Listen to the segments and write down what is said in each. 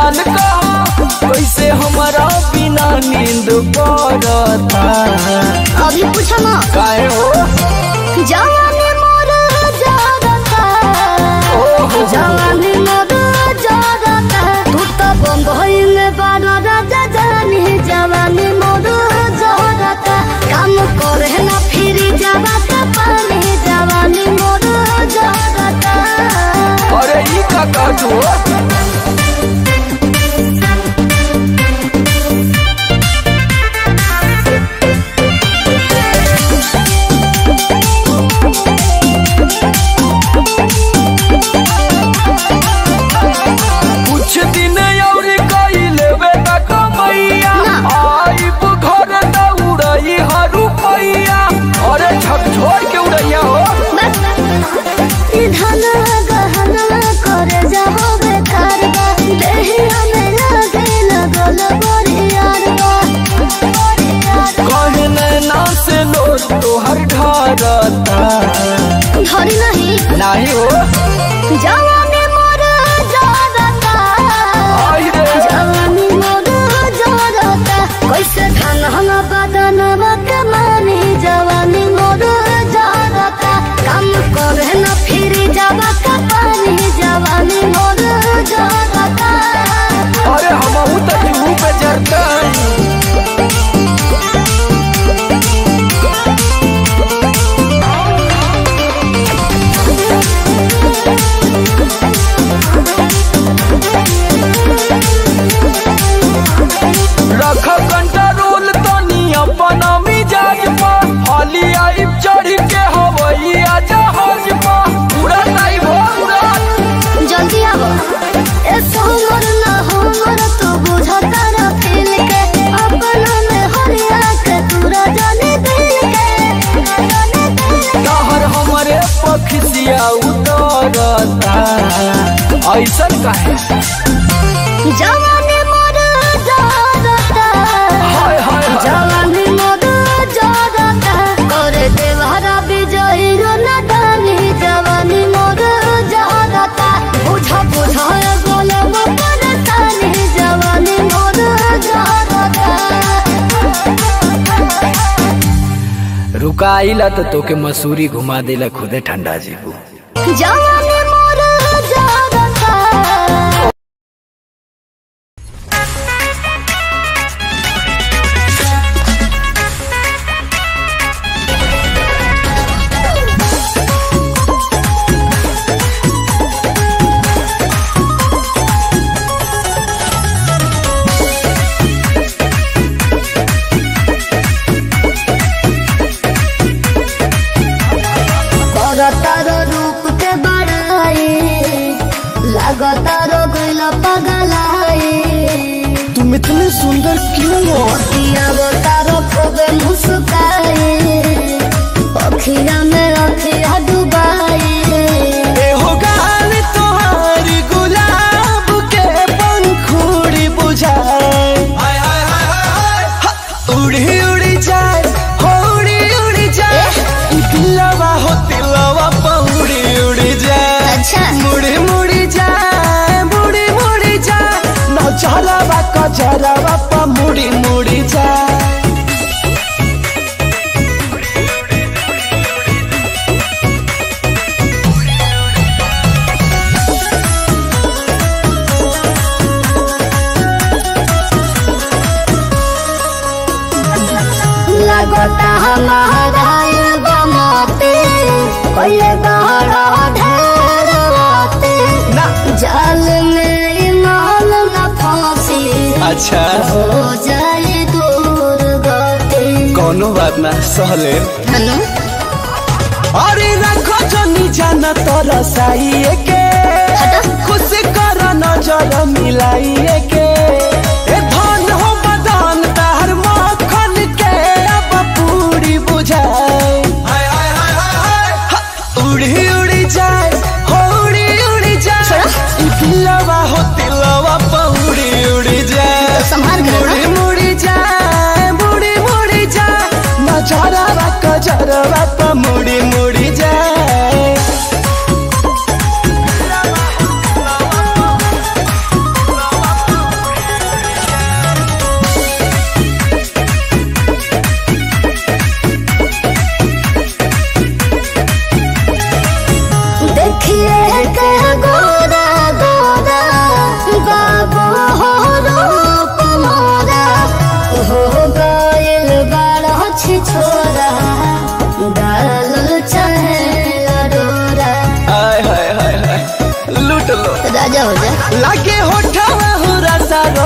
जान कहा कैसे हमारा बिना नींद पड़ता अभी पूछो ना काहे हो जवानी मोर जागता ओहो। जवानी मोर जागता तू तो बम्बई में बड़ा राजा जानी जवानी मोर जागता काम करे ना फिर जागता पानी जवानी मोर जागता अरे ई का कहत हो कुछ दिन और कई लेवे त कमैया ना। आइब घर त उड़ई हरू पैया अरे झकझोर के उड़ैया हो बस ई धन गहना करे जाओ बेकार बा देहिया में लागे लगल बरियार बा बरियार कहे नैना से लो तोहर ढरता धरी नहीं नाही हो जवानी मोर जागता आई रे जवानी मोर जागता कैसे धन हम बदन कमानी जवानी मोर जागता काम करे न फिर जागता पानी जवानी मोर जागता अरे हम त जूहू पे जरता रख कंट्रोल तनी अपन मिजाज पर हाली आई चढ़ के हवैया जहाज पर पूरा टाइम हो पूरा जल्दी आओ ए सोमर ना हमर तू बुझता ना फील के अपना में हरिया के तूरा जाने दिल के जाने दिल के कहर हमरे पखसिया उतरता ऐसन काहे जवानी मोर जागता हाय हाय हाय जवानी मोर जागता करे देवहरा विजयी रो नदानी जवानी मोर जागता बुझा बुझा गोलम परतानी जवानी मोर जागता रुकाइला तो तोके मसूरी घुमा देला खुदे ठंडा जीबू जवानी मोर जागता करतार रूप के बड़ाई लगतार गइल पगलाई तुम इतने सुंदर क्यों हो अवतार खूबे मुस्काई अखिया में अखिया डुबाई ए हो गाल तोहारी गुलाब के पंखुड़ी बुझाए हा, उड़ी उड़ी जाए हो उड़ी उड़ी जाए ई दिलवा हो दिलवा पौड़ी उड़ी जाए अच्छा। मुड़ी मुड़ी जाए मुड़ी मुड़ी जाए नौचरवा कचरवा प मुड़ी मुड़ी जाए लगता हमारा बमते कोई बड़ा ढेर राते ना जाल में इमाल न फांसी अच्छा हो जाए दूर गति कोनो बात ना सहले हनु अरे रखो जनी जाना तोरा साइए के खुश कर नजर मिलाइए के ए धन हो बदन तार मखन के अब पूरी बुझाए हा, उड़ी उड़ी जाए हो उड़ी उड़ी जाए ई दिलवा हो दिलवा पौड़ी उड़ी जाए संभाल के रखना। मुड़ी मुड़ी जाए मुड़ी मुड़ी जाए नजरवा कजरवा प मुड़ी मुड़ी जाए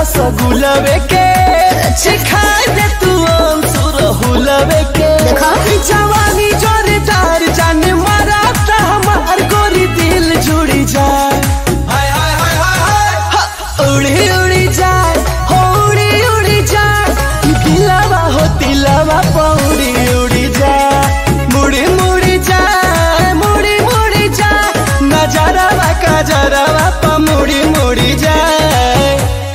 रसगुलवे के सिखाए दे तू हम सुरहुलवे के देखो। ई जवानी जोरदार जाने मारा ता हमार गोरी दिल जुड़ी जाए हाय हाय हाय हाय हाय हा, उड़ी उड़ी जाए हो उड़ी उड़ी जाए दिलवा हो दिलवा पौड़ी उड़ी जाए मुड़ी मुड़ी जाए मुड़ी मुड़ी जाए नजरवा कजरवा प मुड़ी मुड़ी जाए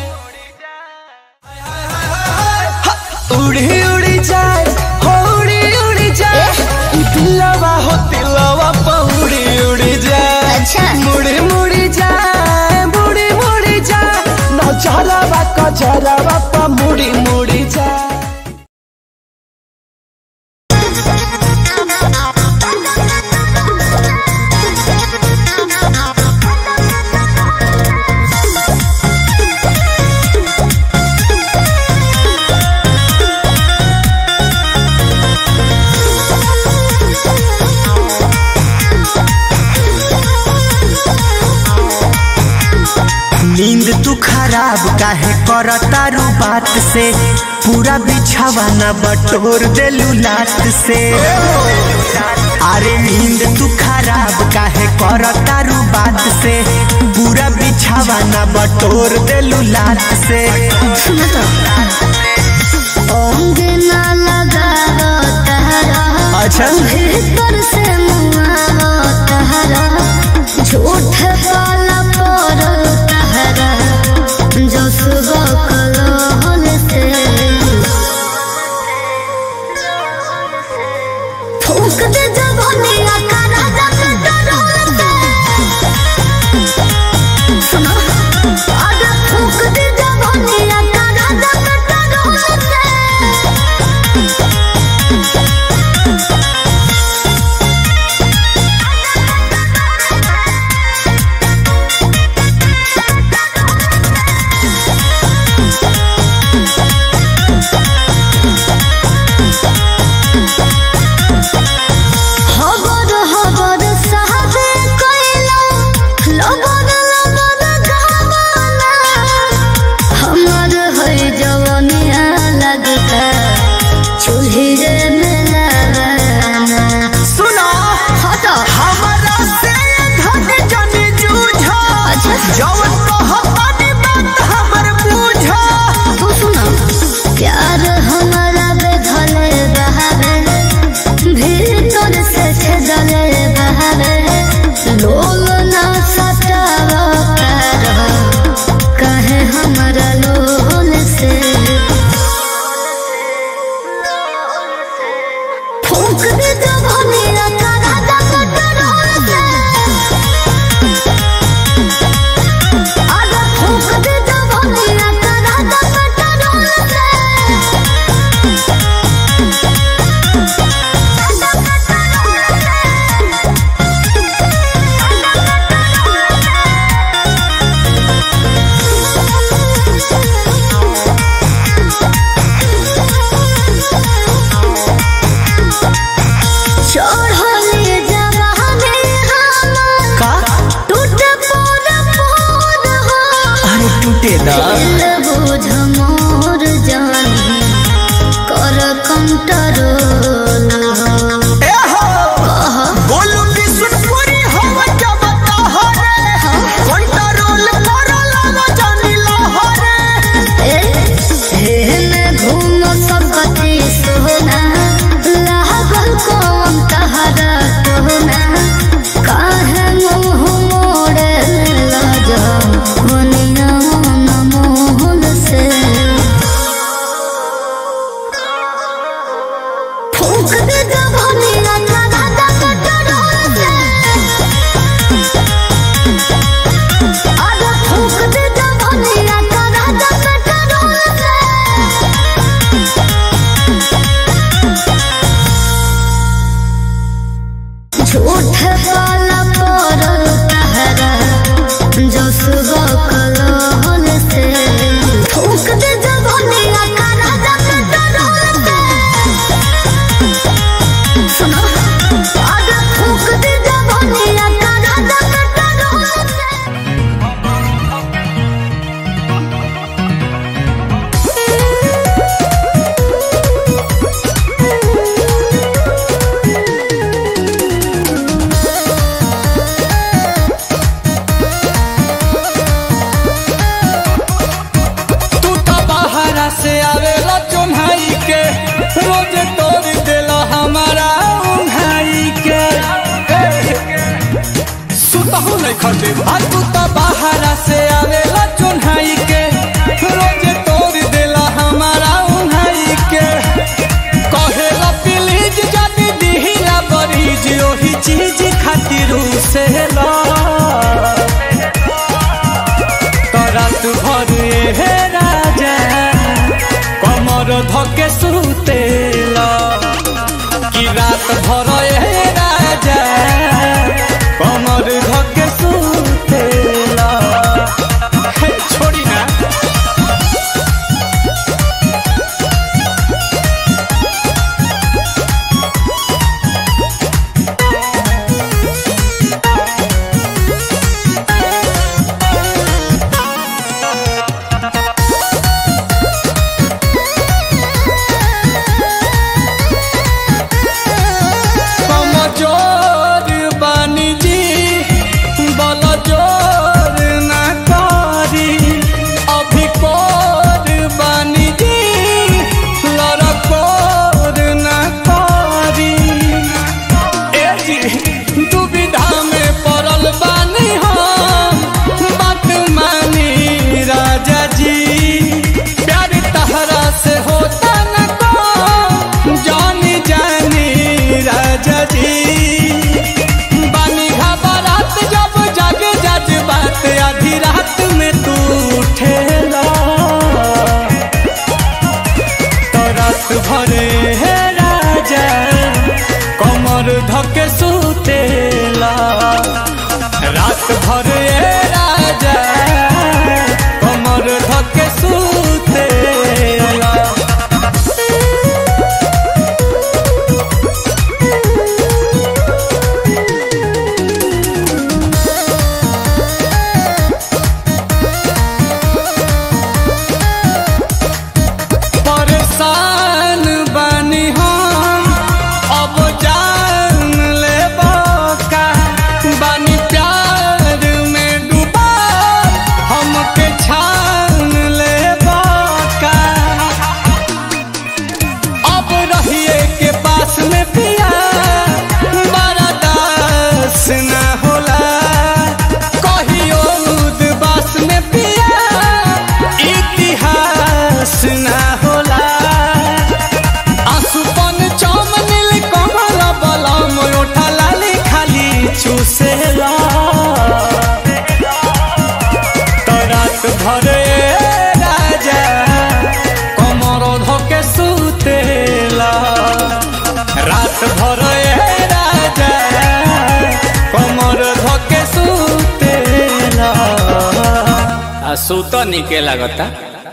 हा, उड़ी उड़ी जाए हो उड़ी उड़ी जाए दिलवा हो दिलवा पौड़ी उड़ी जाए अच्छा। मुड़ी मुड़ी जाए मुड़ी मुड़ी जाए नजरवा कजरवा प मुड़ी मुड़ी जाए नींद तू खराब काहे करतारू बात से पूरा बिछावा न बटोर देलू लात से अरे नींद तू खराब काहे करतारू बात से पूरा बिछावा न बटोर देलू लात से ओंग ना लगावो तहरा अच्छा भीतर से मुआवो तहरा झूठ वाला पर तहरा जो सुबह कलोल से फूक दे जवानिया का राजा के दरोल से सुनो अरे फूक दे जवानिया का राजा के दरोल से से आवेला चुन्हाई के रोज तोड़ देला हमारा उन्हाई के कहेला प्लीज जदी दिहिला बरीज ओही चीज खातिर से ला रात भर हे राजा कमर धके सुतेला कि रात भर हे राजा कमर धके सुतेला हे छोड़ी ना कमजोर बानी जी बल जोर ना करी अभी कोर बानी जी लड़कोर ना करी ए जी दुविधा में पड़ल बानी हम बात मानी राजा जी प्यार तहरा से होता न को जानी जानी राजा जी बानी घबरात जब जग जज बात आधी रात में तू उठेला तो रात भरे हे राजा कमर धके सुतेला रात भरे हे राजा कमर धके सुतेला परेशान बानी हम अब जान ले का बानी प्यार में डूबा हमके छान ले का अब रहिए के पास में पिया बड़ा दास ना होला कहियो उदबास में पिया इतिहास ना होला आसुपन चम नील कमल बलम ओठा लाली खाली चूसेला तो रात भरे राजा कमर धके सुतेला रात भरे राजा कमर धके सुतेला आ सुत निके लागता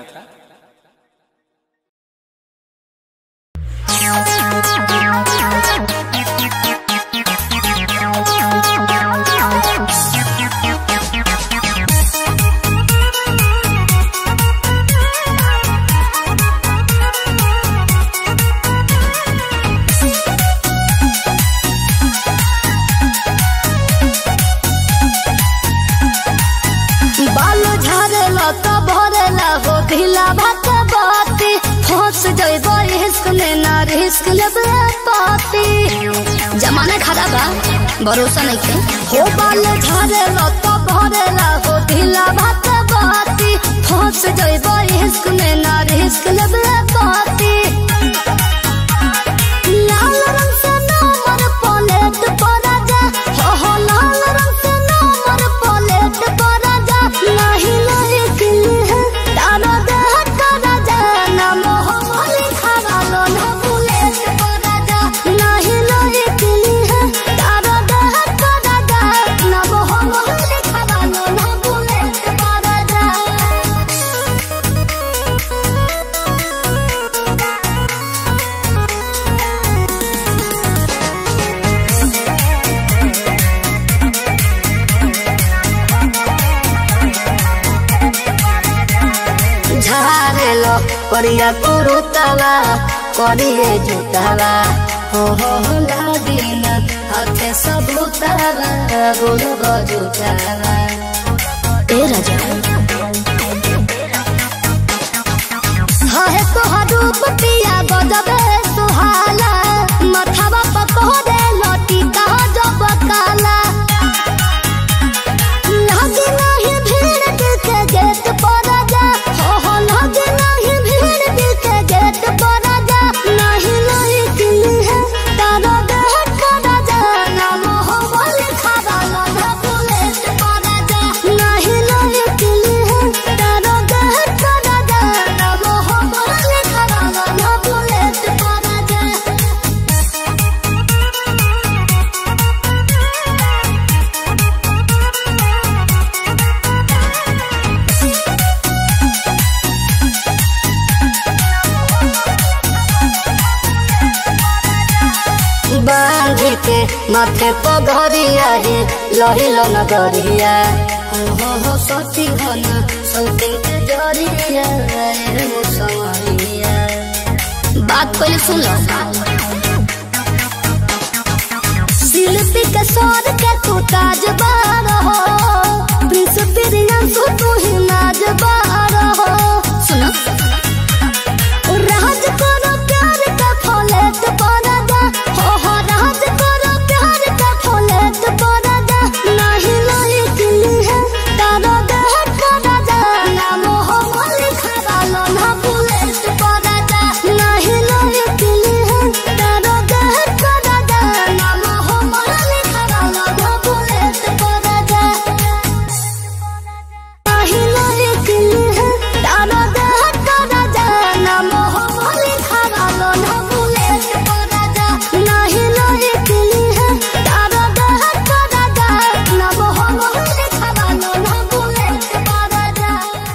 बाल झारेला तो भरेला हो ढीला भात बाती फंस जइबो रिस्क में ना रिस्क लेबे पाती जमाना खराब बा भरोसा नहीं के हो बाल झारेला तो भरेला हो ढीला भात बाती फंस जइबो रिस्क में ना रिस्क लेबे पाती लाल रंग से नंबर प्लेट पर राजा हो हो लाल रंग से नंबर प्लेट पर राजा नहीं लायक है दानो देह का राजा नाम हो लिखा वालो ना बुलेट पर राजा नहीं लायक है दानो देह का राजा नाम हो लिखा वालो ना बुलेट पर राजा झारेलो करिया कुरुतवा करिए जुतवा हो हो हो लादिन हाथे सबुतवा गोरु गजुतवा ए राजा हहे तोहर रूप पिया गजबे सुहाला मथवा पकोरे लटी कहा जब काला लागे नाही भीड़ माथे पगरिया हे लहिलो नगरिया हो हो हो सती घना सौती के जरिया रे मुसवरिया बात पहले सुन लो शिल्पी के सौर के तू ताजबार हो प्रिंस प्रियंसु तू ही नाजबार हो सुनो राज करो प्यार का फौलेत परादा हो हो राज करो प्यार का फौलेत परादा नहीं लाई दिली है तारो देह परादा नाम हो मालिक हरालो ना बुलेट परादा नहीं लाई दिली है तारो देह परादा नाम हो मालिक हरालो ना बुलेट परादा नाही लाई दिली है तारो देह परादा नाम हो मालिक हरालो ना बुलेट परादा नाही लाई दिली है तारो देह परादा नाम हो मालिक हरालो ना बुलेट परादा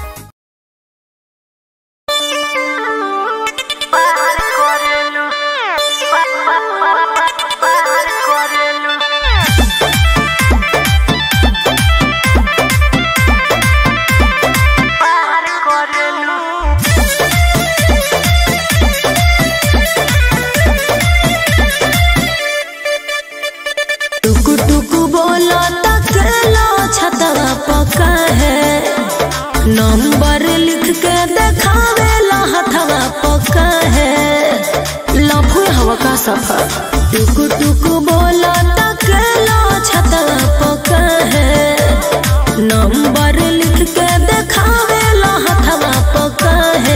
टुकु टुकु बोलो तकलो छतवा पका है नंबर लिख के देखावे ला हथवा पका है लफू हवा का सफर टुकु टुकु बोलो तकलो छतवा पका है नंबर लिख के देखावे ला हथवा पका है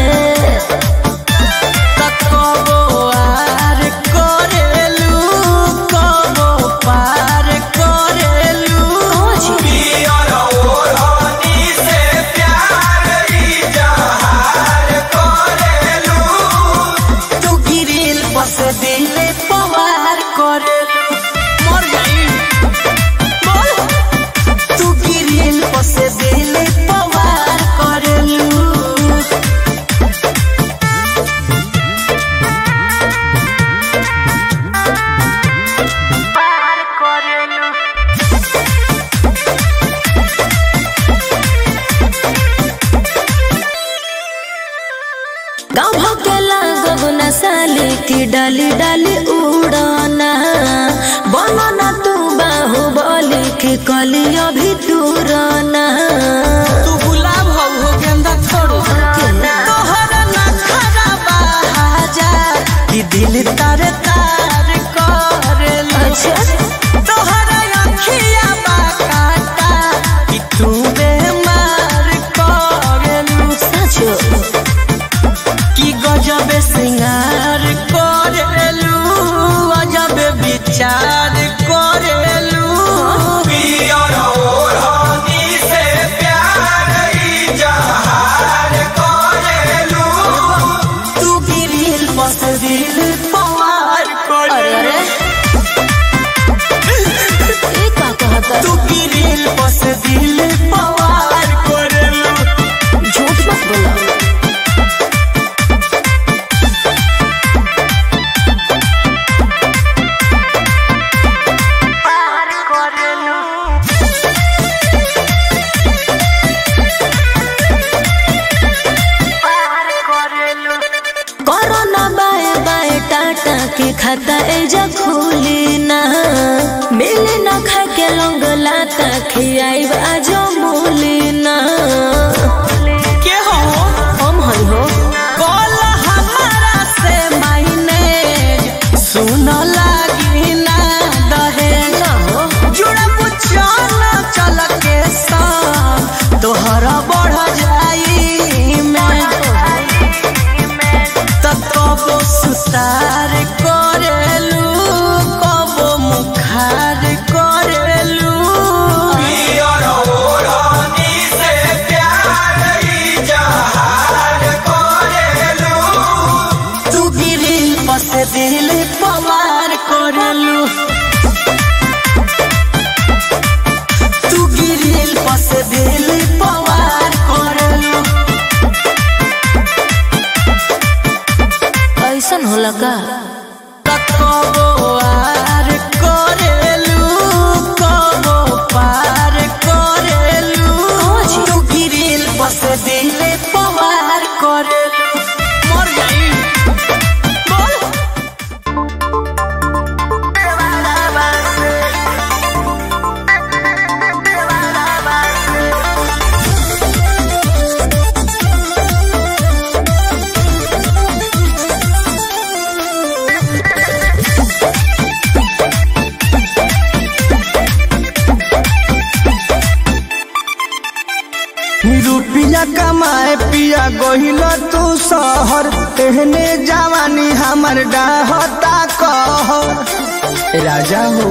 कबो आर करेलू कबो पार करेलू तू गिरिल बस दिले पवार करेलू मर गई बोल तू गिरिल बस दिले पवार करेलू गाँव के लागब न साली की डाली डाली उड़ाना बनना तू बाहु बोली की कली अभी दूराना तू गुलाब हो हो गेंदा छोड़ो तोहरा ना खराबा हाजा कि दिल तार तार करेलू अच्छा तोहरा अखिया बा काटा कि तू बेमार करेलू सचो कि गजबे सिंगार करेलू अजबे विचार करेलू तू गिरिल बस दिल पवार अरे करेलू अरे ये का कहता तू गिरिल बस दिल पवार करेलू झूठ मत बोला कोरोना बाय बाय टाटा के खाता एजा खुली ना मिले ना खा के लोग लाता खियाई आजो मूली ना के हो हम हई हो कॉल हमारा से मायने सुन लागी ना दहेज ना हो जुड़ब चल चल के संग तोहरा बढ़ जाई मैं त कबो सुतार करेलू कबो मुखार करेलू तू गिरिल बस दिल पवार करेलू तू गिरिल बस दिल पवार करेलू ऐसन होला का कबो आर करे पिया गहिल तू शहर एहने जवानी हमर डाहता कहर राजा हो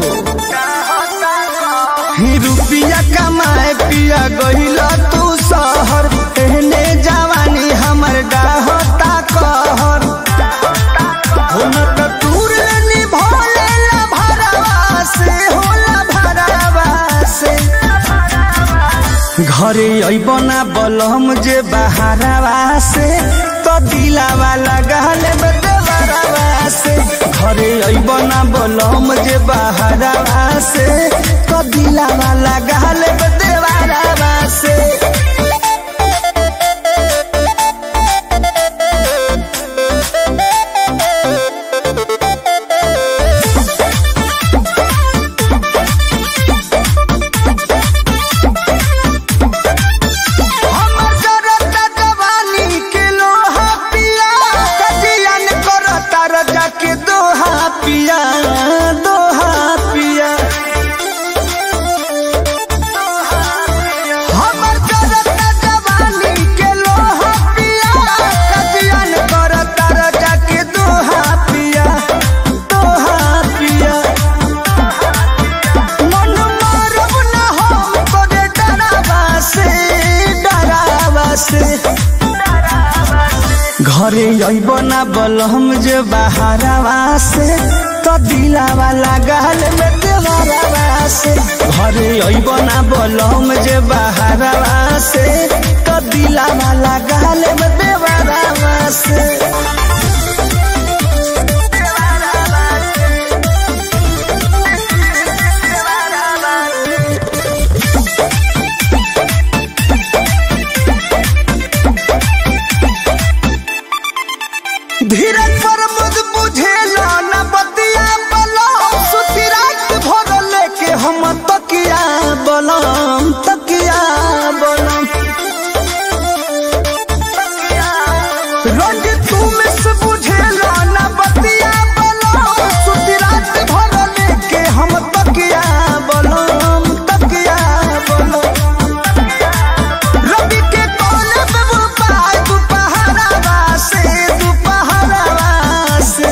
ही रुपिया कमाए पिया गहिल तू शहर एहने जवानी हमर डाहता कहर हो न त तूर निभोले ला भरवा से होला भरवा से घरे अबना बलम जे बहारवा से तो दिलावा लगाल बदवरवा से घरे अबना बलम जे बहारवा से तो दिलावा लगाल बदवरवा से हमर जरता जवानी के लोहा पिया कजियन करता रजा के दोहा पिया दोहा पिया हमर जरता जवानी के लोहा पिया कजियन करता रजा के दोहा पिया दोहा पिया मन मारब न हम तोरे डरावा से डरावा से घरे अइब ना बलहम जे बहारवा से तो दिलावा लगाल में देवरवा से घरे अइब ना बलहम जे बहारवा से तो दिलावा लगाल में देवरवा से धीरज पर मुझ बुझेला न बतिया बलम सुती रात भर लेके हम तकिया बलम तकिया बलम रोज तू मिस बुझेला न बतिया बलम सुती रात भर लेके हम तकिया बलम तकिया बलम रवि के कोने पे वो पाय दुपहरावा से दुपहरावा से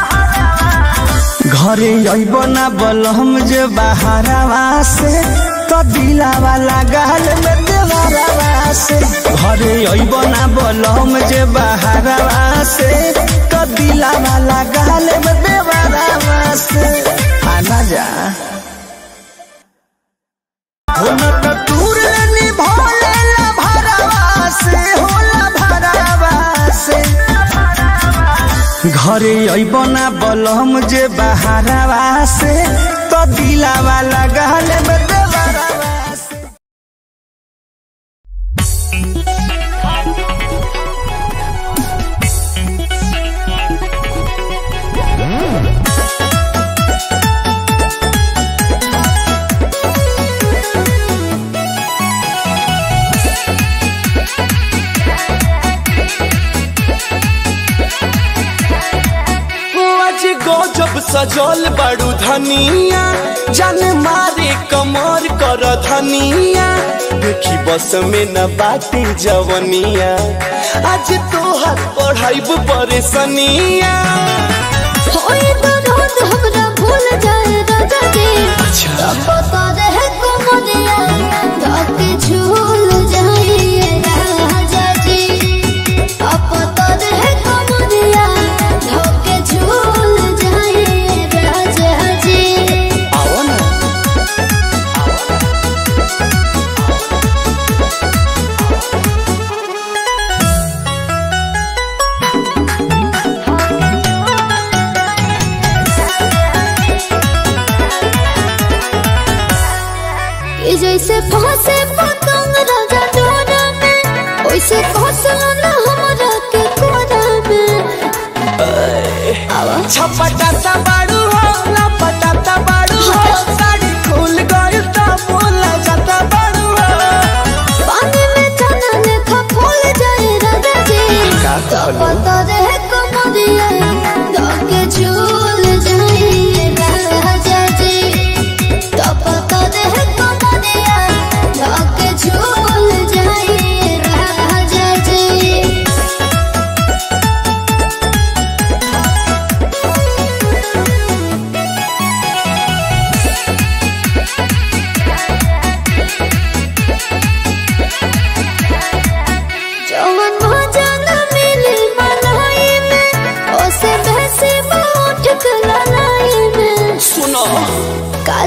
घरे अइब ना बलहम जे बहारवा से तो दिलावा लगाल में देवरवा से घरे अइब ना बलहम जे बहारवा से तो दिलावा लगाल में देवरवा से आना जा होला त दूर निभोले ला भरवा से होला भरवा से घरे अइब ना बलम जे बहारवा से तो दिलावा लगाल बदवरवा से आज गजब सजल बड़ू धनिया जान मारे कमर कर धनिया देखी बस में न बाटे जवनिया आज तोहर पढ़ाई परेशानिया होई तो रोज हमरा भूल जाए राजा जी अच्छा पता रहे कुमरिया धके झूल जाइए राजा जी पता रहे कुमरिया धके झूल जाइए राजा जी आओ ना कि जैसे फंसे पतंग राजा डोरा में वैसे फंसना हमरा के कोरा में छपटाता बाड़ू हो लपटाता बाड़ू हो साड़ी खुल गइल त बोला जाता बाड़ू हो पानी में चना लेखा फूल जाए राजा जी तो पता रहे कमरिया धके झूल जाइए राजा जी तो पता रहे कमरिया धके झूल जाइए राजा जी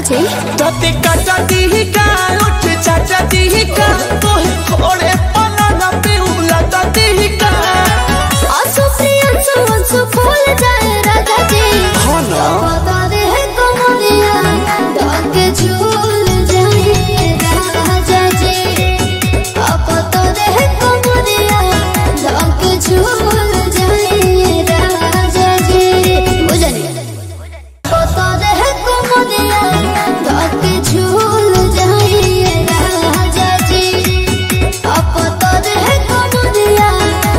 जी तते काटा दी का उठ चाचा दी का तोहे थोड़े पलंग पे उलटा दी का आंसू से आंसू आंसू फूल जाए राजा जी हाँ ना बता दे है कमरिया डाके झूल जाए राजा जी अब बता दे है कमरिया डाके झूल जाए राजा जी बुझनी बता दे है कमरिया डाके झूल जाए राजा जी अब बता दे है कमरिया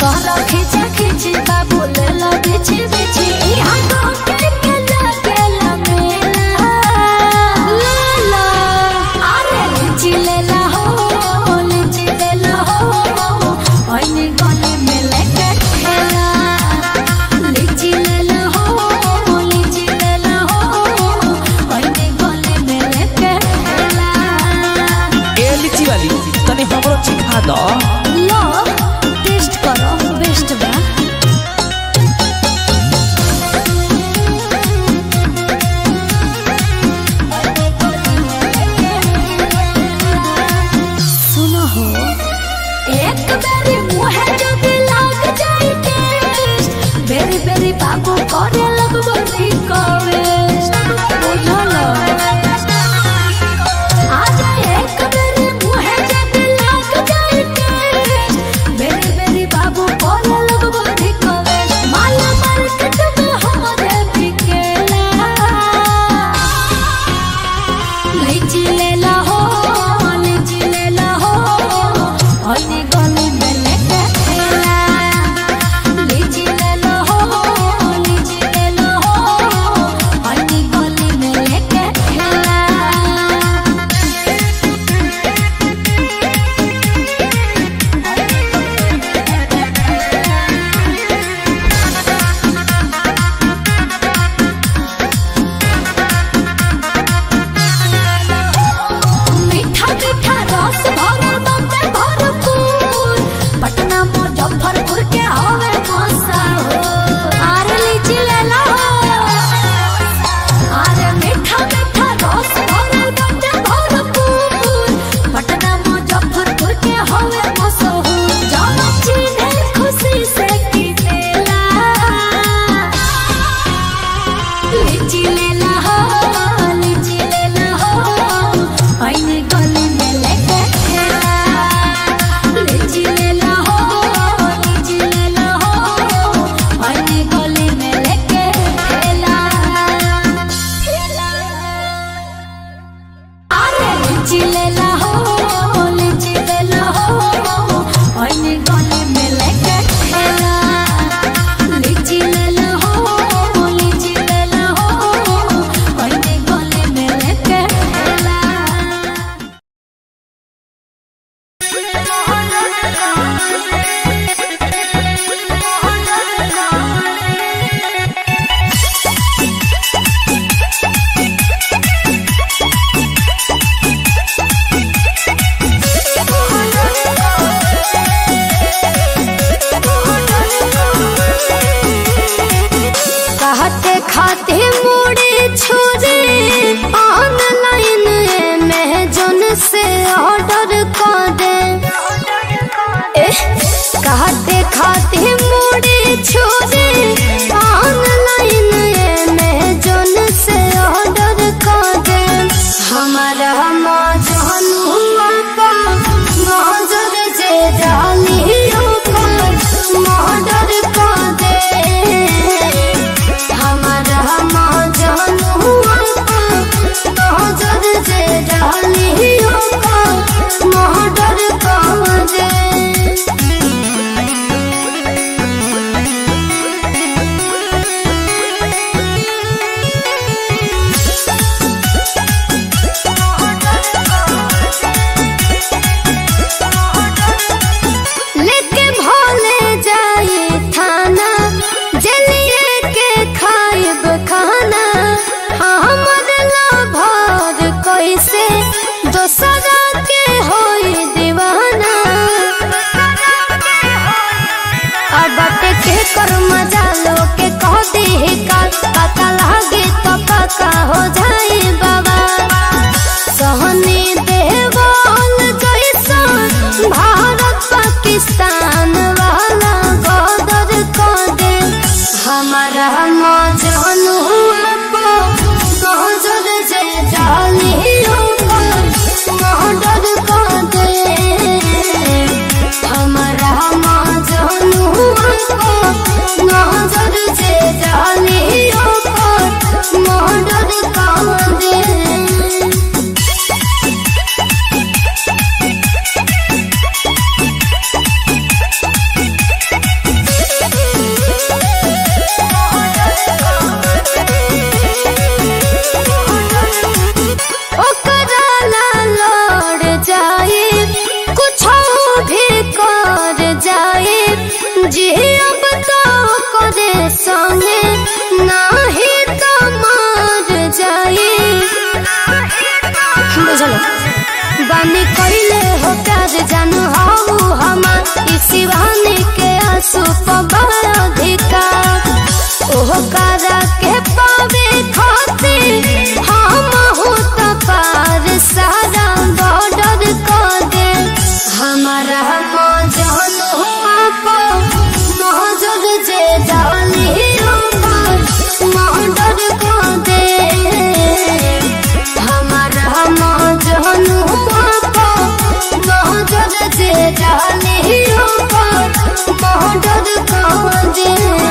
कर खिचा खिची बाबू ले लो बिछी बिछी यहाँ गोटे के लगे लमेला ले लो अरे लीची ले ला हो लीची ले ला हो ओइनी गले में लेके खेला लीची ले ला हो लीची ले ला हो ओइनी गले में लेके खेला ए लीची वाली तनी हमरो चिखा दो लो टेस्ट करो बेस्ट बा सुनो हो एक बेरी मुहे जब लाग जाए टेस्ट बेरी बेरी बाबू करे लगबो रिक्वेस्ट बुझलो आज एक बेरी मुहे जब लाग जाए टेस्ट बानी कइले हो प्यार जानू हाउ हमार ई शिवानी के आंसू पबार अधिकार ओह कारा के पावे खातिर हम हो त पार सारा बॉर्डर को दे हमारा मौजन हुआ को मौजूद जे डाली ऊपर मॉर्डर को दे हमारा मौजन हुआ को मौजूद जे डाली ऊपर मॉर्डर को दे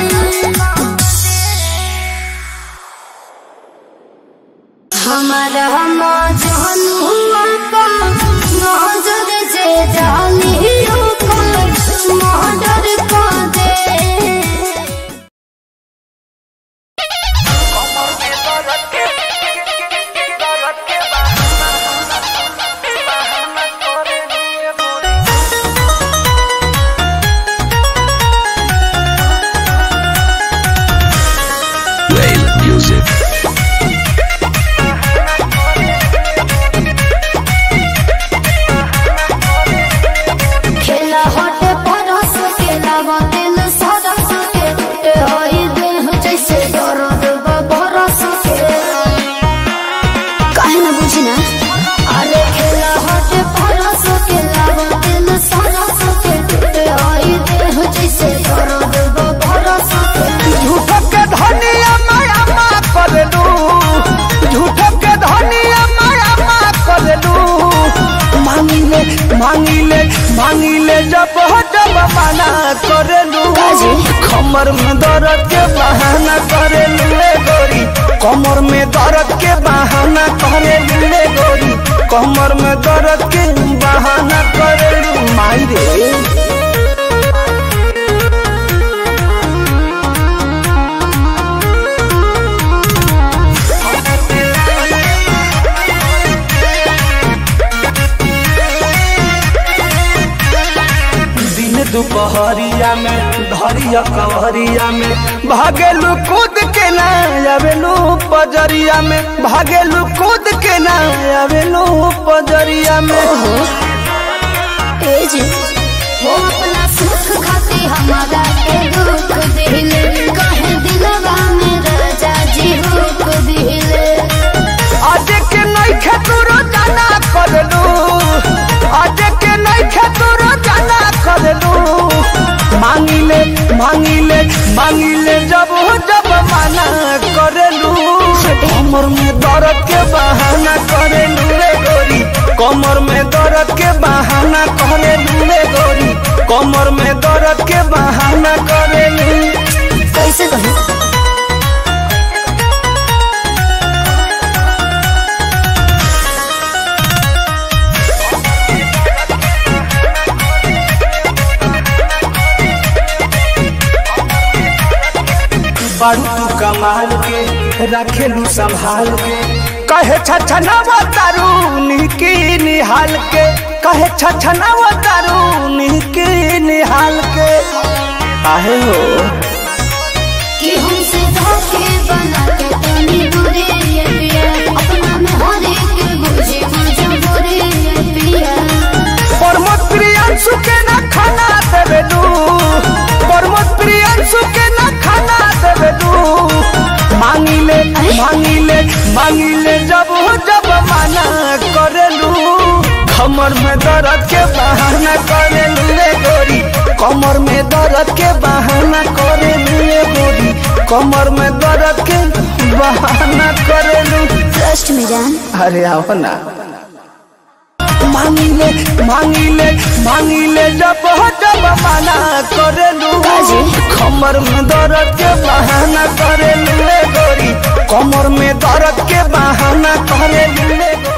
हमारा मौजन हुआ का मौजूद से डाली ऊपर मॉडर को दे खेला हटे परस खेला बतिल सरस के टूटे होई देह जैसे दर्द बरस के काहे ना बुझी ना अरे खेला हटे परस खेला बतिल सरस के टूटे होई देह जैसे दर्द बरस के झूठो के धनिया माया मा करलू झूठो के धनिया माया मा करलू मांगिले मांगिले मांगिले जब हो जब मना करलू काजी? कमर में दर्द के बहाना करेलू रे गोरी कमर में दर्द के बहाना करेलू रे गोरी कमर में दर्द के बहाना करेलू माई रे दिन दुपहरिया में धरिया कवरिया में भागेलू कूद के ना आवेलू पजरिया में भागेलू कूद के ना आवेलू पजरिया में ए जी वो अपना सुख खाती हमारा के दुख दिले कहे दिलवा में राजा जी हुक दिले आज के नहीं खेतुरो जाना करलू आज के नहीं खेतुरो जाना करलू मांगिले मांगिले मांगिले जब हो जब माना करलू कमर में दर्द के बहाना करेलू रे गोरी कमर में दर्द के बहाना करेलू रे गोरी कमर में दर्द के बहाना करेलू कैसे कहे बारू तू कमाल के रखेलू संभाल के कहे छछनावा तारू निकी निहाल के कहे छछनावा तारू निकी निहाल के आहे हो कि हमसे धोखे बना के तनी दूरे ये पिया अपना में हर एक बुझे बुझे बुरे ये पिया परमत प्रियांशु के ना खाना देवेलू परमत प्रियांशु के ना खाना देवेलू मांगिले मांगिले मांगिले जब हो जब माना करेलू कमर में दर्द के बहाना करेलू रे गोरी कमर में दर्द के बहाना करेलू रे गोरी कमर में दर्द के बहाना करेलू ट्रस्ट में जान अरे आओ ना मांगिले मांगिले मांगिले जब हो जब मना करेलू काजी? कमर में दर्द के बहाना करेलू रे गोरी कमर में दर्द के बहाना करेलू रे गोरी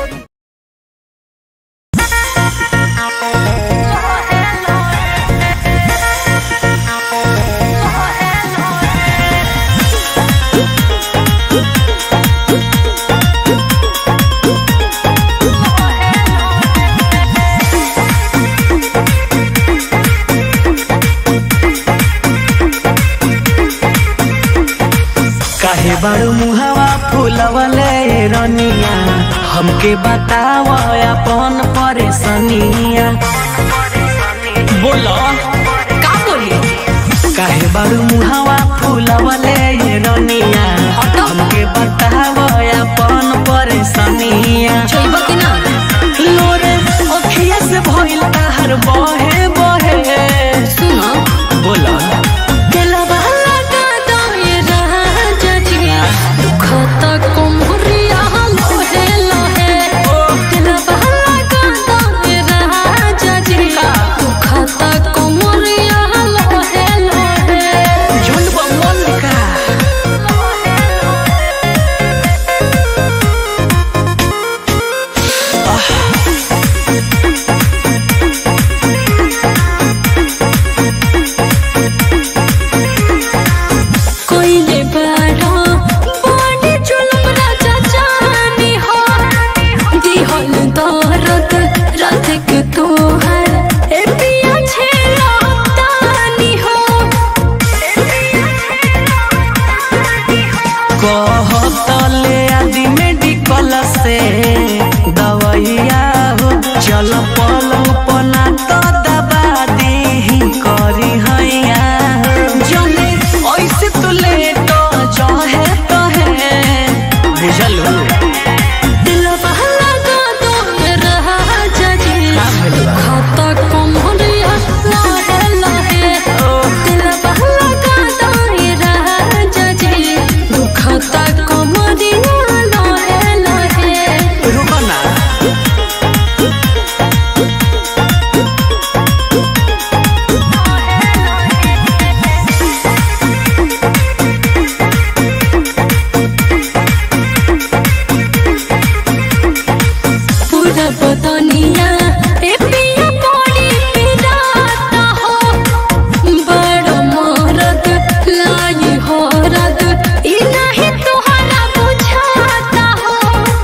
काहे बारू मुहावा फूलवले रनिया हमके बताव अपन परेशानिया बोलो का बोली काहे बारू मुहावा फूलवले ये रनिया हमके बताव अपन परेशानिया छोइब कि ना लोरे अखिया से भइल ताहर बहे बहे सुनो बोलो दिलवा लगा दो ये राजा जी दुखत कुमरिया लोहे लोहे दिलवा लगा दो ये राजा जी दुखत कुमरिया लोहे लोहे झुंड बमन का कोइले बाड़ा बड़ी जुलम राजा जानी हो दिहल दरद रात के तोहर ए पिया छेला तानी हो कहतले आदि मेडिकल से दवैया हो चल पलंग पना तो दबा दी करी हैया जने ऐसे तो ले तो चाहे तो है बुझल हो दिलवा लगा दो राजा जी खाता कमरिया लाहे लाहे दिलवा लगा दो राजा जी दुखता कमरिया लाहे लाहे रुको ना पूरा बदनिया ए पिया पड़ी पिराता हो बड़ मरद लाई हो रद ई नहीं तोहरा बुझाता हो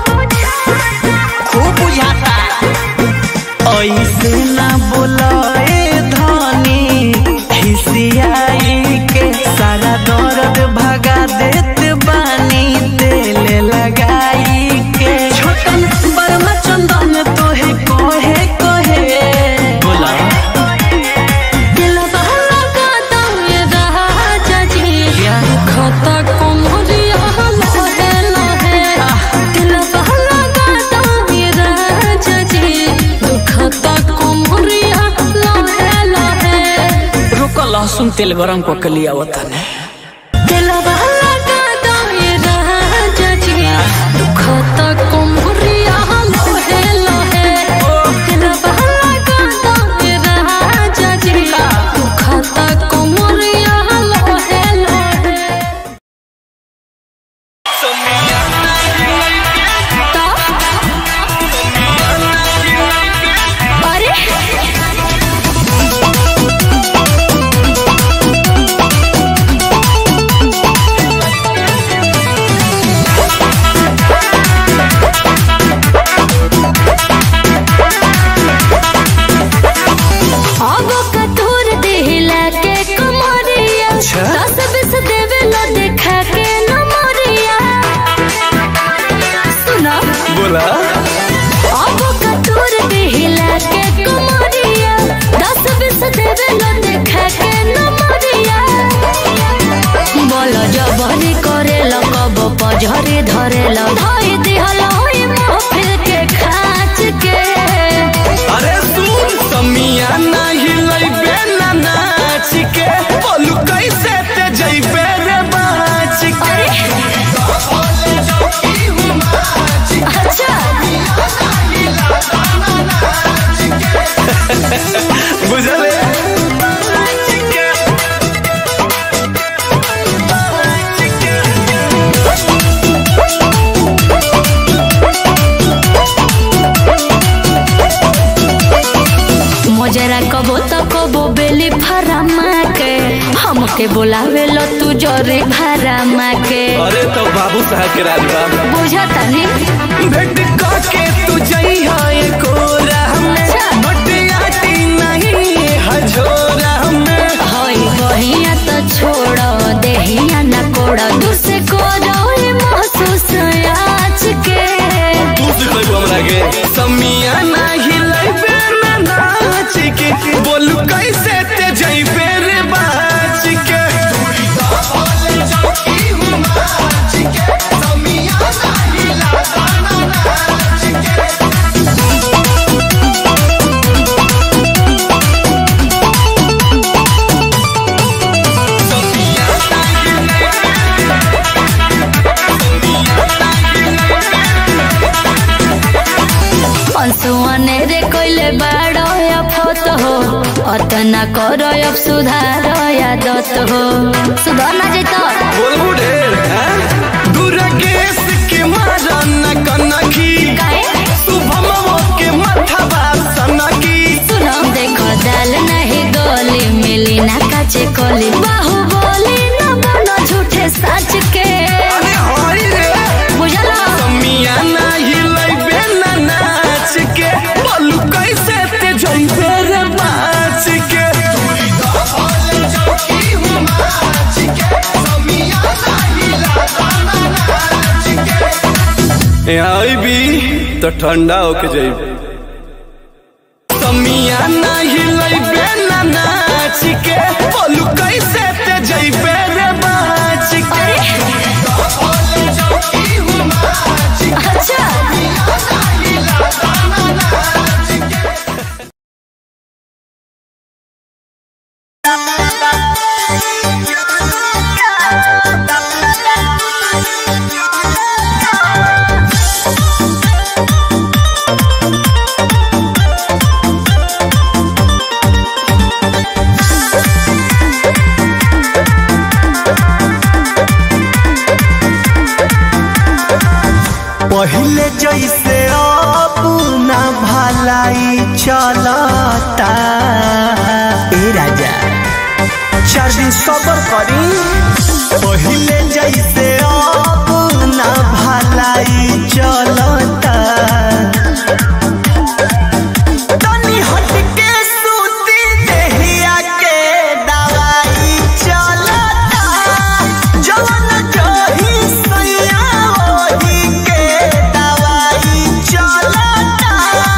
खूब बुझाता ऐसे ना बोलाए धनी खिसियाई के सारा दर्द भगा देत बानी तेल लगाई के छोटन बर्मा चंदन तोहे कहे कहे बोला दिलवा लगा दो राजा जी क्या? खाता कमरिया लोहे लोहे दिलवा लगा दो राजा जी दुखता कमरिया लोहे लोहे रुको लहसुन तेल गरम को के लिया वतने दिलवा लगा दो राजा जी दुखता कमरिया लोहे लोहे दिलवा लगा दो राजा जी दुखता कमरिया लोहे लोहे अरे अब कतूर देहला के कमरिया दस बीस देवे लो देखा के नमरिया सुना बोला अब कतूर देहला के कमरिया दस बीस देवे लो देखा के नमरिया बोलो जबरी करे लो कब पजरी धरे लो धोई दिहल होई महफिल के खाच के अरे सुन समिया नहीं लइबे ना नाच के बोलू कैसे ते जइबे रे बाच के अच्छा बुझले मजरा कबो त कबो बेली फरामा के हमके बोलावे लो तू जोरे भरामा के अरे तो बाबू साहब के राजबा बुझता नहीं भेट के तू जइहा कोरा में अच्छा। बटियाटी नहीं हजोरा में हई बहिया तो छोड़ देहिया न कोड़ दूसरे को रोए महसूस आज के तू सिखले कहत ना कर अब सुधार आदत हो सुधार ना जैत बोलबू ढेर हैं? दुर्गेश के मारा न कनखी काहे शुभमो के मथवा सनकी सुनो देखो दाल नहीं गोली मिली ना काचे कोली बाहु बोली ना बनो झूठे सच के अरे हरी रे बुझलो मिया नाही लइबे ना नाच के बोलू कैसे ते जइबे रे नाच के आईबी तो ठंडा होके जाइबे समिया नाही लइबे ना नाच के बोलू कैसे ते जइबे रे नाच के अच्छा पहले जैसे अब ना भलाई चलता ए राजा चार दिन सबर करी पहले जैसे अब ना भलाई चलता तनी हटके सूती देहिया के दवाई चलता जवन जही सैया ओही के दवाई चलता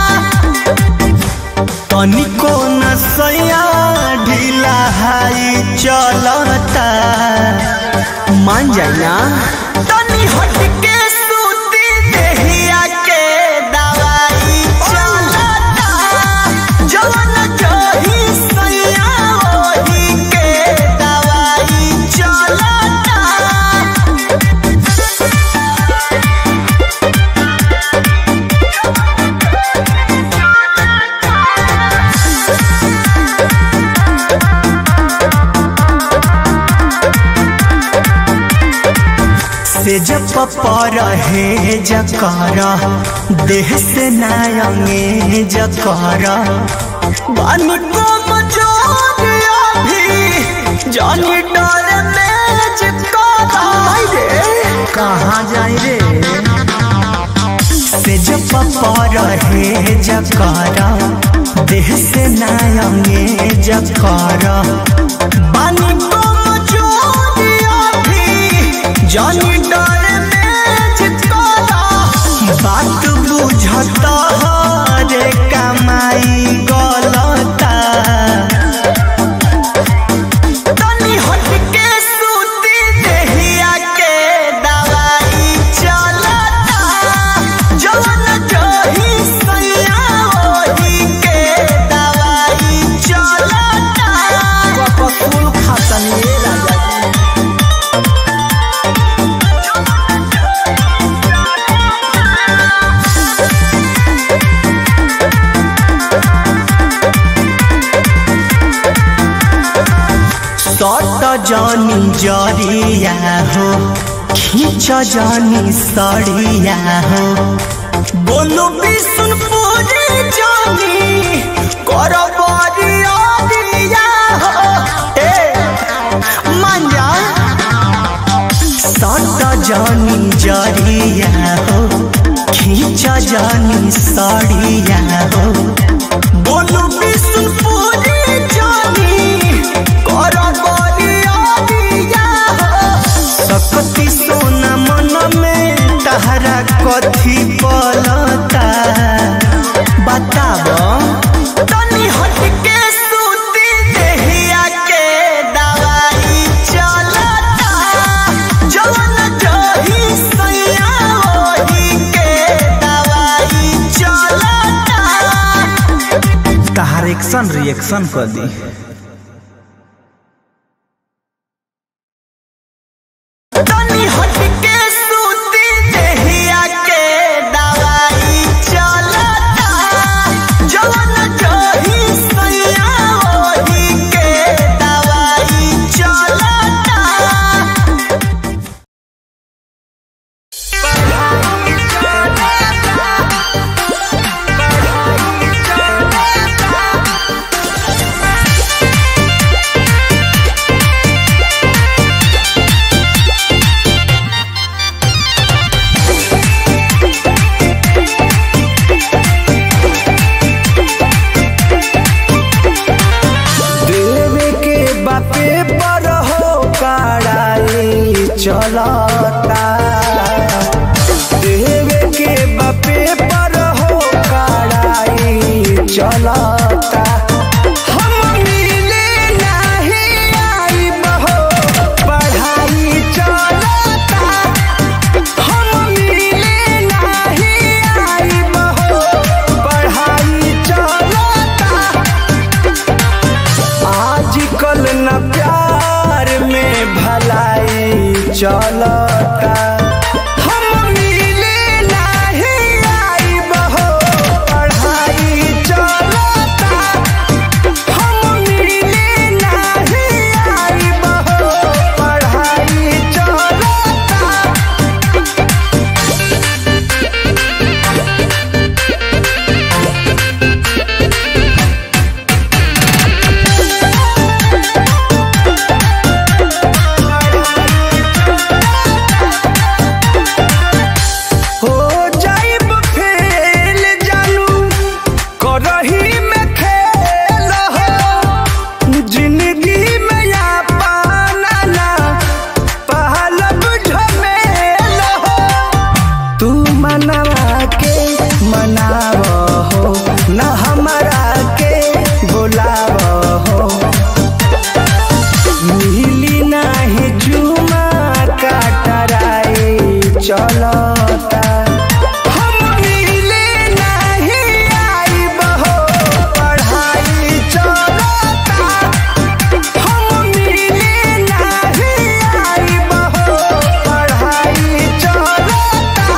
तनिको न सैया ढीला हाई चलता मान जाए ना तनी हटके सूती देहिया के दवाई चलता जवन जही सैया ओही के दवाई चलता से जब पर है जकर देह से नायंगे जकर बन को मजोरिया भी जानी डर में जकर कहाँ जाए रे से जब पर है जकर देह से नायंगे जकर बन को मजोरिया भी जानी डर में चितकारा बात बुझता रे कमाई गलता तनी हटके सूती देहिया के दवाई चलता जवन जही सैया ओही के दवाई चलता कपूर खातन ये राजा जी। सट जानी जरिया हो खींच जानी सड़िया हो बोलो विष्णुपुरी जानी कर बरिया दिया हो ए मान जा सट जानी जरिया हो खींच जानी सड़िया हो बोलो विष्णुपुरी जानी कर बरिया दिया हो सकती सोना मन में तहरा कथी पलता बताब तनी हटके सूती देहिया के दवाई चलता जवन जही सैया ओही के दवाई चलता तहार एक्शन रिएक्शन कर दी तनी हटके सूती देहिया के दवाई चलता जवन जही सैया चलता हम मिले नाही आइब हो पढ़ाई चलता हम मिले नाही आइब हो पढ़ाई चलता हो जाइब फेल जानू करही में खेल हो जिंदगी में या पाना ना पहलब झमेल हो तू मनवा के मनाव हो न हमारा के बुलाव हो मिली नाही जुमा काटराई चलता हम मिले नाही आइब हो पढ़ाई चलता हम मिले नाही आइब हो पढ़ाई चलता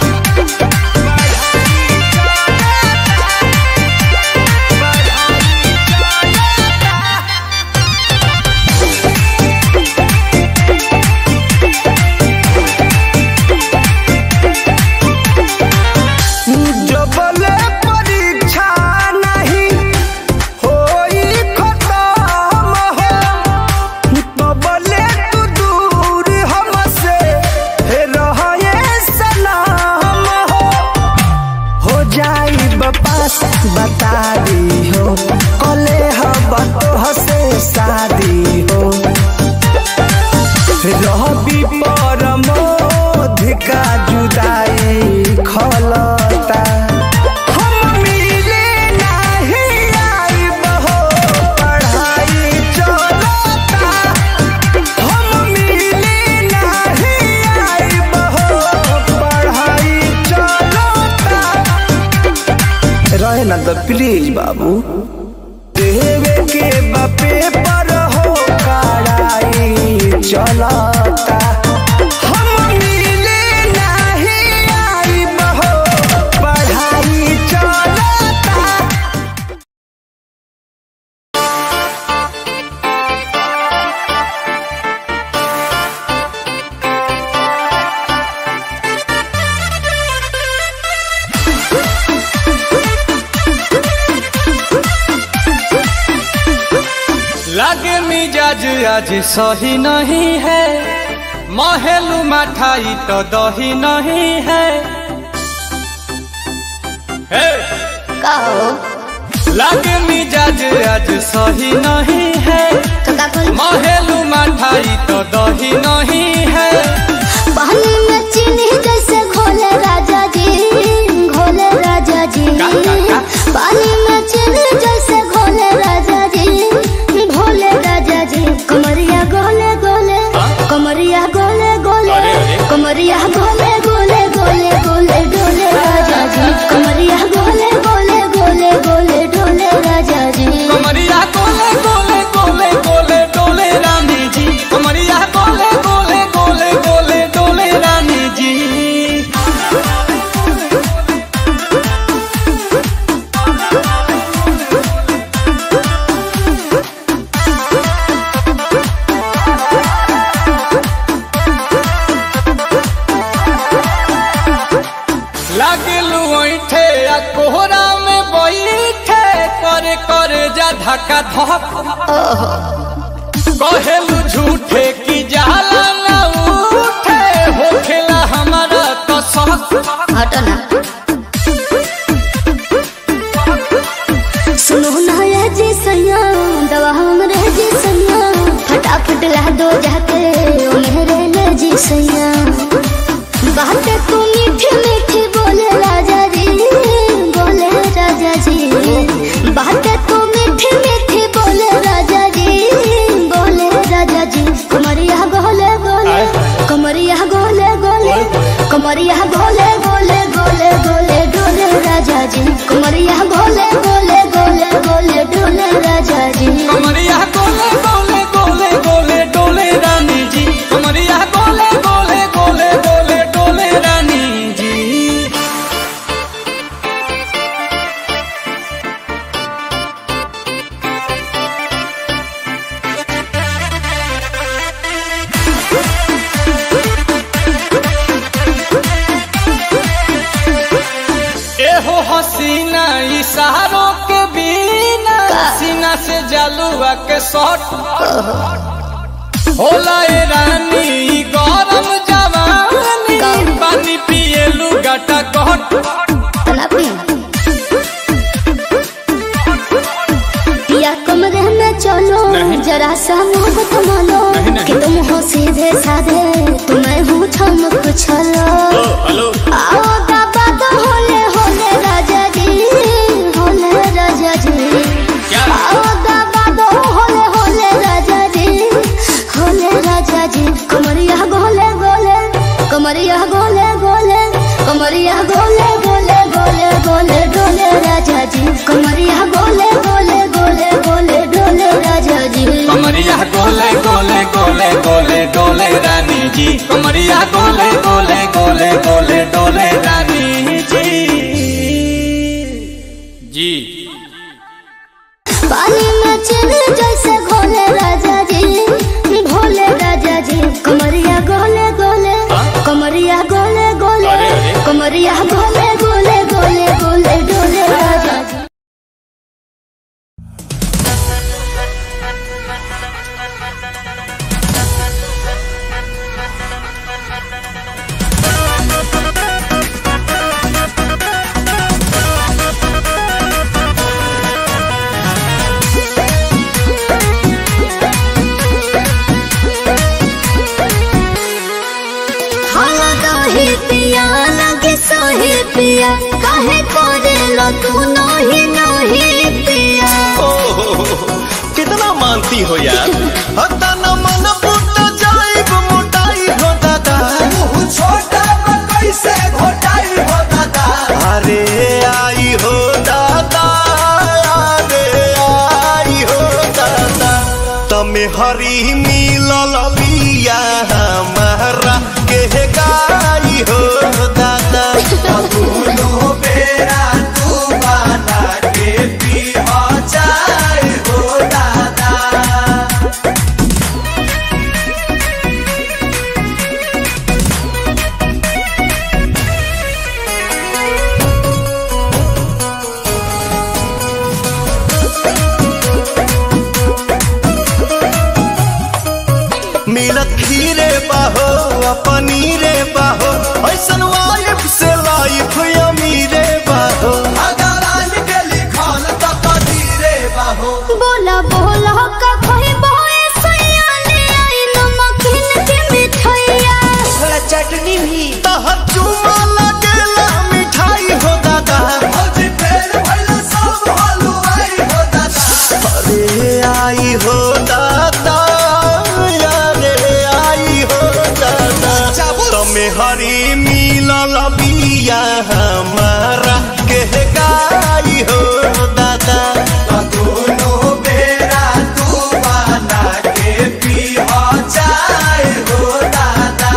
जबले परीक्षा नहीं होई खत्म हो तबले तू दूर हमसे रहे सलाम हो हो जाई पास बता दी हो कले हब तो हसे शादी हो रहबी परमोध का जुदाई खलता हम मिले नाही आइब हो पढ़ाई चलता हम मिले नाही आइब हो पढ़ाई चलता रहे ना तो प्लीज बाबू देवे के बापे पर हो कड़ाई चलता हम मिले नाही आइब हो पढ़ाई चलता लागे मिजाज आज सही नहीं है महलू मठाई तो दही नहीं है हे! का हो लागे मिजाज आज सही नहीं है तो का करी महलू मठाई तो दही नहीं है पानी में चीनी जैसे घोले राजा जी घोले राजा जी का, का, का? पानी में चीनी जैसे घोले राजा जी घोले राजा जी कमरिया गोले गोले कमरिया गोले गोले अरे, अरे। कमरिया गोले गोले गोले गोले डोले राजा जी कमरिया गोले गोले गोले गोले डोले राजा जी कमरिया गोले गोले गोले गोले डोले रानी जी कमरिया गोले गोले गोले गोले डोले रानी जी लागलू ऐठे आ कोहरा में बैठे करे करे जा धक्का धक कहेलू झूठे की जाला न उठे होखेला हमारा कसक हटो ना सुनो ना ये जी सैया दवा हमरे जी सैया फटाफट ला दो जाके ओ मेरे ले जी सैया बातें तू मीठी मीठी बोले राजा जी बोले राजा जी बातें तू मीठी मीठी बोले राजा जी बोले राजा जी कमरिया गोले गोले कमरिया गोले गोले कमरिया गोले गोले गोले गोले डोले राजा जी कमरिया गोले गोले गोले गोले डोले राजा जी कमरिया गोले गोले गोले गोले डोले रानी जी कमरिया गोले से जालुआ के शॉट होला ए रानी ई गरम जवानी पानी पिए लुगाटा कट तना पी या कमरे में चलो जरा सा मोहब्बत मानो कि तुम हो सीधे साधे तुम्हें हूँ छमक छलो आओ बाबा तो होले होले राजा जी होले राजा जी आओ बाबा तो होले होले राजा जी होले राजा जी कमरिया गोले गोले कमरिया गोले गोले कमरिया गोले गोले गोले गोले डोले राजा जी कमरिया गोले गोले गोले गोले डोले राजा जी कमरिया गोले गोले गोले गोले डोले रानी जी कमरिया गोले गोले गोले गोले डोले रानी जी जी पानी में चले जैसे घोले राजा जी भोले राजा जी कमरिया गोले गोले कमरिया गोले गोले कमरिया गोले गोले गोले गोले डोले राजा जी हाला काहे पिया लगे सोहे पिया काहे करे लो तू नही नही पिया कितना मानती हो यार हता न मन फुट जाइब मोटाई हो दादा छोटा कैसे घोटाई हो दादा अरे आई हो दादा अरे आई हो दादा तमे हरी मिलल बिया हमारा के गाई हो दादा दोनों बेरा तू बना के पी हो जाए हो दादा मिलत खीरे बाहो आ पनीरे बाहो ऐसन वाइफ से लाइफ अमीरे बाहो अगर आज के लिखल तो कदीरे बाहो बोला बोला का कोई बोए सैया ले आई नमकीन के मिठाइया चटनी भी तहर चुमा लगेला मिठाई हो दादा भौजी फेर भइल सब हलवाई हो दादा अरे आई हो दादा अरे आई हो दादा तमे हरी मिलल बिया हमारा के गाई हो दादा दोनों बेरा तू बना के पी हो जाए हो दादा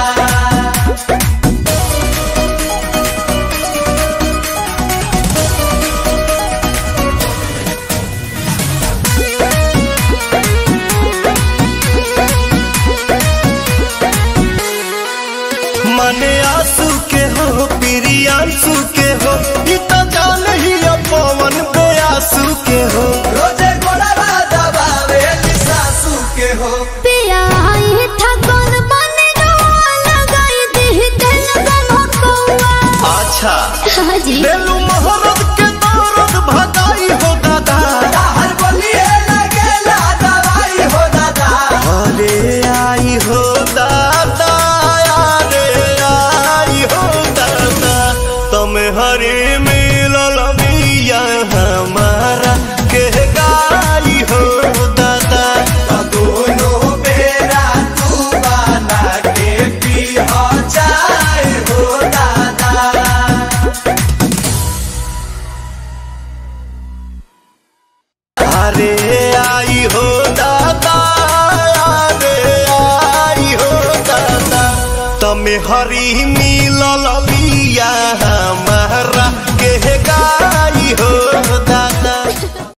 मने आंसू के हो प्रियांशु के हो ई तो जान ही पवन बेआसू के हो रोजे गोड़ा दबावे सासू के हो पिया आई ठगन बने रोआ लगाई दी दिल बनो कौआ अच्छा हाँ जी बेलू मोहरत के दौरत भगाई हो दादा हर बोलिए लगेला दवाई हो दादा अरे आई हो दादा अरे आई हो दादा तुम हरे मिलल बिया हमारा के गाई हो दादा दोनों बेरा तू बना के पी हो जाए हो दादा अरे आई हो दादा अरे आई हो दादा तमे हरी मिलल बिया हमारा के गाई हो